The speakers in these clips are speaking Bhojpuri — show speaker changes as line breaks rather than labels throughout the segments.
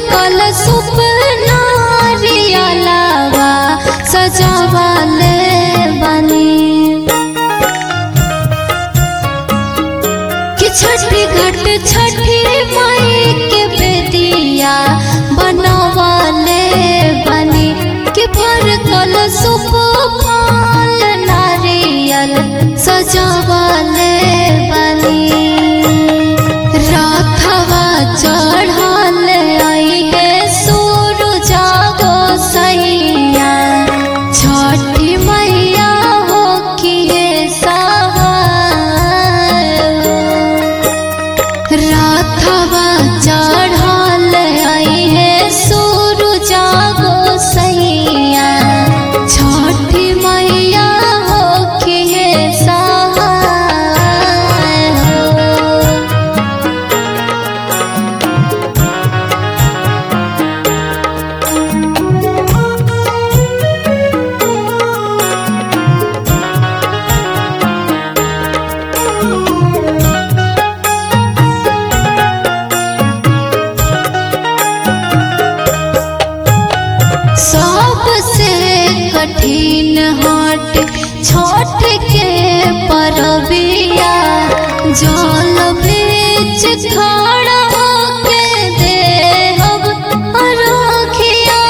कल सुपना रियलावा सजावाले बनी कि छठी घाट छठी माई के बेदिया बनवाले बनी कि भर कल सुप फल नारियल सजावाले बनी राखवा चढ़ल आई है सूरज गोसैया छठी मैया हो किए सहाय राखवा चढ़ल आई है सूरज गोसैया छठी मैया हो किए सहाय हो सबसे कठिन हट छोट के परबिया जल बीच खड़ा होके देहब अरखिया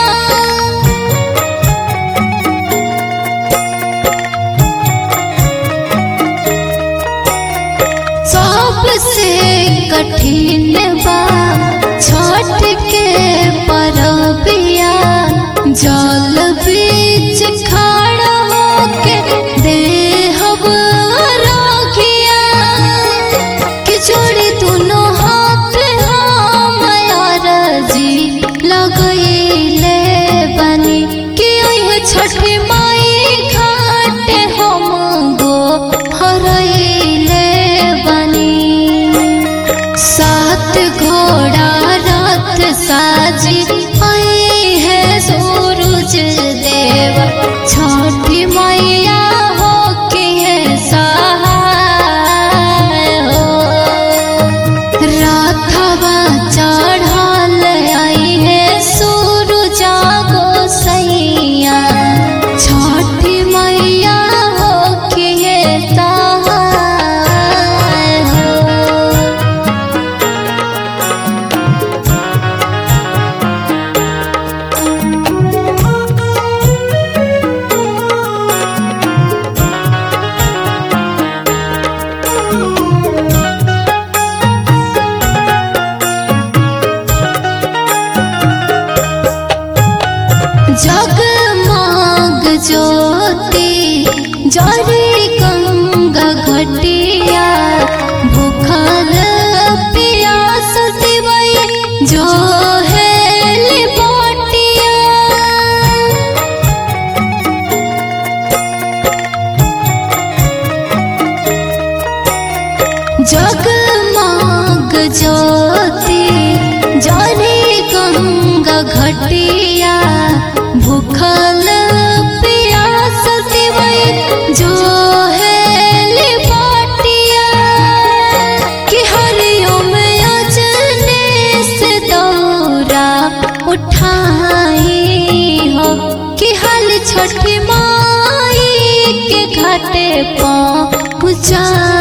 सबसे कठिन बा छठ के परबिया जल बीच खड़ा होके देहब राखिया कि जोड़ी दोनों हाथ हम जी लगैले बनी कि ओह छठी माई घाट हम गो हरैले बनी सात घोड़ा रथ साजी आई है सूरज देव छठी मैया हो के है सहाय हो राखवा चढ़ल आई है सूरज गोसैया छठी मैया हो के है सहाय हो जगमग ज्योति जरी गंगा घटिया भूखल प्यास दिवई जो है बटिया जगमग ज्योति जरी गंगा घटिया भूखल प्यास दिवई जो है बटिया कि हरिओम अजने से दौरा उठाई हो कि हल छठी माई के घाटे पहुँचाई